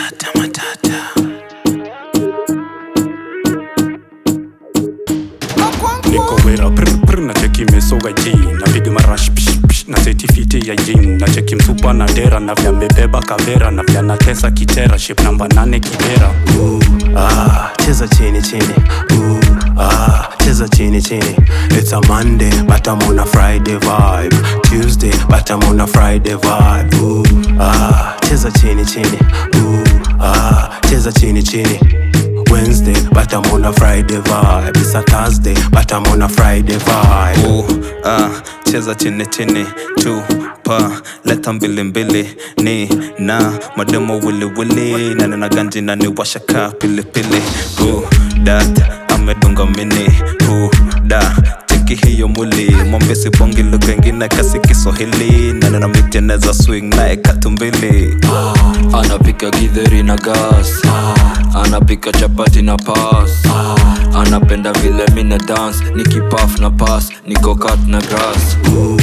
matata matata niko wera prr prr na cheki mesoga ji napiga marash psh psh na setifiti ya jin na cheki msupa na dera na vya mebeba kavera na vya natesa kitera ship namba nane kibera ah, cheza chini chini Ooh, ah, cheza chini chini it's a monday but i'm on a friday vibe tuesday but i'm on a friday vibe Ooh, ah, cheza chini chini Ooh, ah, cheza chini chini Wednesday, but I'm on a Friday vibe. It's a Thursday, but I'm on a Friday vibe. Ooh, ah, cheza chini chini tupa leta mbili mbili ni na mademo wili wili na nina ganji na ni washaka pilipili Ooh, dat amedunga mini Ooh, da cheki hiyo mwili mwambesi bongi lugha ingine kasi kiswahili na nina miteneza swing naye katumbili anapika githeri na gas anapika chapati na pas anapenda vile mina dance nikipaf na pas niko kat na grass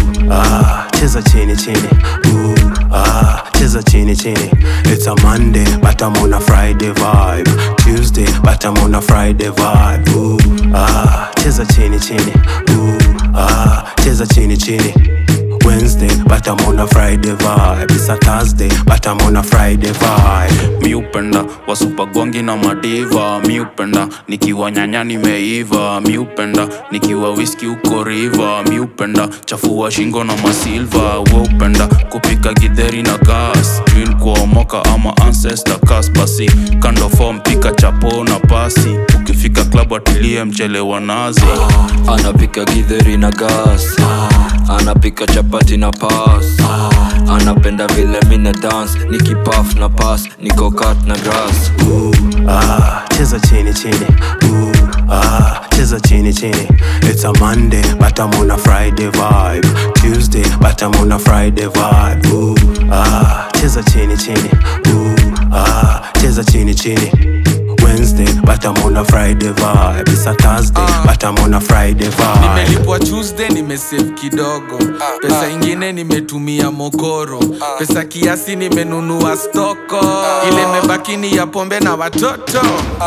Ah, cheza chini chini. Ooh, ah, cheza chini chini. It's a Monday, but I'm on a Friday vibe. Tuesday, but I'm on a Friday vibe. Ooh, ah, cheza chini chini. Ooh, ah, cheza chini chini. Wednesday, but I'm on a Friday vibe. It's a Thursday, but I'm on a Friday vibe. mi upenda wasupagongi na madiva mi upenda nikiwa nyanya nimeiva mi upenda nikiwa wiski uko riva mi upenda chafua shingo na masilva we upenda kupika gidheri na gas Green kuomoka ama ancestor kas basi kando form pika chapo na pasi ukifika klabu atilie mchele wa nazi anapika githeri na gas anapika chapati na pas anapenda vile mina dance nikipaf na pas niko kat na grass Ooh, ah, cheza chini chini. Ooh, ah, cheza chini chini. It's a Monday, but I'm on a Friday vibe. Tuesday, but I'm on a Friday vibe. Ooh, ah, cheza chini chini. Ooh, ah, cheza chini chini. Wednesday, but I'm on a Friday vibe. It's a Thursday, but I'm on a Friday vibe. nimelipwa tuesday nimesave kidogo pesa ingine nimetumia mokoro pesa kiasi nimenunua stoko ile imebaki ni ya pombe na watoto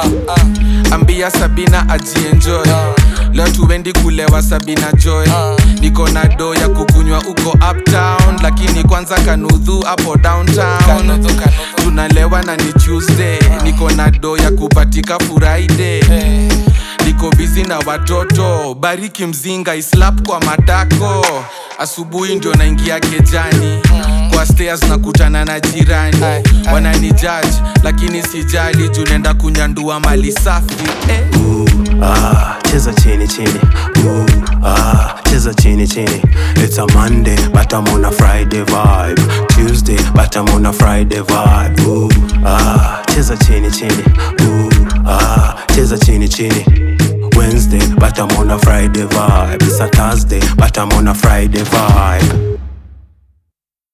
ambia sabina ajienjoy leo tuendi kulewa sabina joy niko na do ya kukunywa uko uptown lakini kwanza kanudhu hapo downtown tunalewa na ni tuesday niko na do ya kupatika friday niko bizi na watoto bariki mzinga islap kwa matako asubuhi ndio naingia kejani kwa stairs nakutana na jirani wanani judge lakini sijali juu naenda kunyandua mali safi eh. Ah, cheza chini chini. Ooh, ah, cheza chini chini. It's a Monday, but I'm on a Friday vibe. Tuesday, but I'm on a Friday vibe. Ooh, ah, cheza chini chini. Ooh, ah, cheza chini chini. Wednesday, but I'm on a Friday vibe. It's a Thursday, but I'm on a Friday vibe.